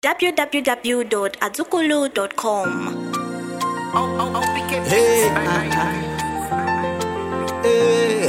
www.azukulu.com. Hey, Hey,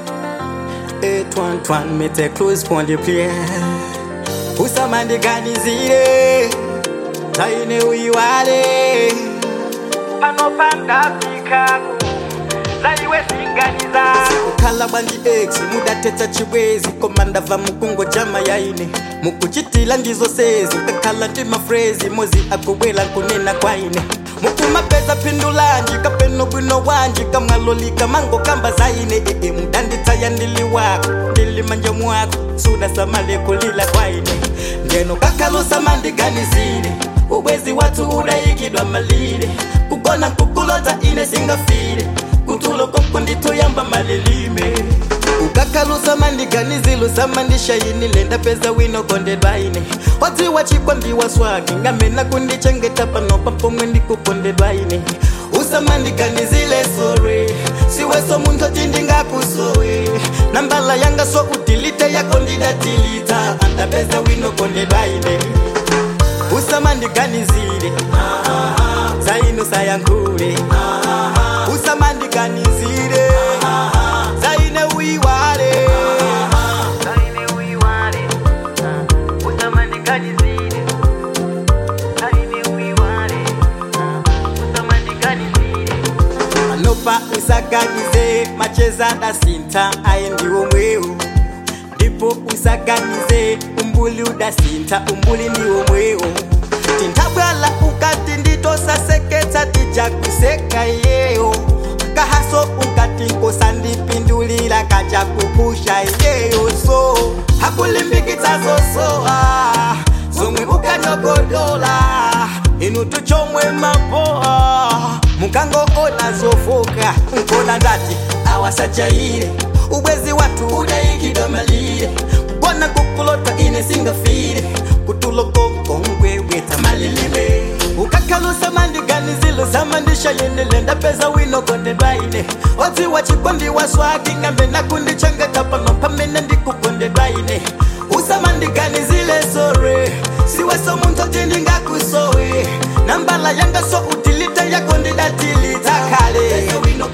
hey, twan twan, mette close point de plié. Usamandi ganizire, taine uiwale. panopanda pikaku zaiwe singaniza ukhala bwanji ex mudathetha chibwezi komanda va mukungo jama yaine mukuchitila ndizo sezi kakhala ndi mafrezi mozi akubwela nkunena kwaine mukumapeza phindulanji kapeno bwino wanji kamwalolika mango kamba zaine ee mudanditsaya ndili wako ndili manja mwako sudasamale kulila kwaine ndeno kakhalusamandiganizile ubwezi wathu udayikidwa malile kugona nkukulota ine singafile kutulo koko nditoyamba malilime ukakhalusa mandiganizilo mandishayinile ndapeza wino kondedwaine wadziwa chikwambiwa swaki ngamena kundichengeta pano papomwe ndikukondedwaine usamandiganizile sore siweso munthu tindingakusowe nambala yanga so udilite yako ndidatilita andapeza wino kondedwaine usamandiganizile zaino sayankhule usamandiganizile zaine uyiwale zaine uiwale usamandiganizile zaine uiwale usamandiganizile anopa usaganize macheza dasinta aye ndiwo mweu ndipo usaganize umbuli udasinta umbuli ndiwo mweu tintabwala ukati nditosaseketsa tijakuseka yeyo kahaso ukati nkosandipindulila kaja kupusha yeyo so hakulimbikitsa zosoa zomwe ukanyogodola inu tuchomwe mapoa mukangoona zofoka nkona ndati awasachaire ubwezi watu udayikidwa malire kugona kukulota ine singafire kutulokokongweweta malilime ukakhalusa mandiganizilo zamandisha yenele ndapeza wino kondedwaine odziwa chikondiwa swaki ngambe nakundichengeta pano pamene ndikukondedwaine usamandiganizile sore siweso munthu tindingakusowe nambala yanga so utilite yako ndidatilita kale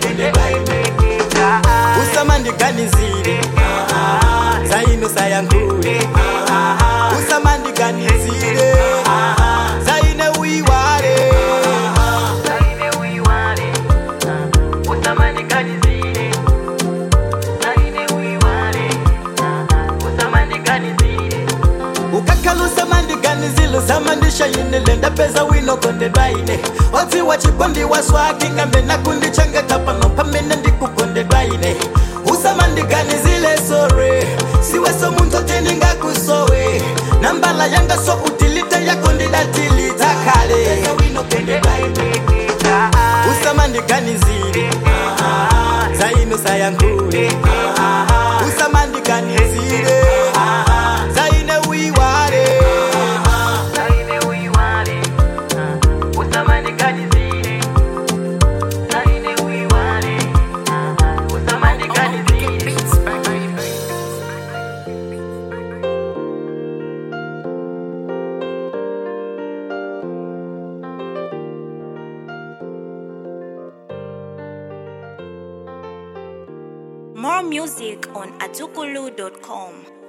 usamandiganizile zaino sayankhule usamandiganizile zaine uyiwale zaine uiwale usamandiganizile zaine uiwale usamandiganizile ukakhalusa mandiganizilo zamandisha yinile ndapeza wino kondedwaine odziwa chikondiwa swaki ngambe nakundichengeta pano pamene ndikukondedwaine usamandiganizile sore siweso munthu tindingakusowe nambala yanga so utilite yako ndidatilita kale usamandiganizile zaino sayankhule usamandiganizile zaine uyiwale zaine uiwale usamandiganizile zaine uiwale usamandiganizile More music on azukulu.com.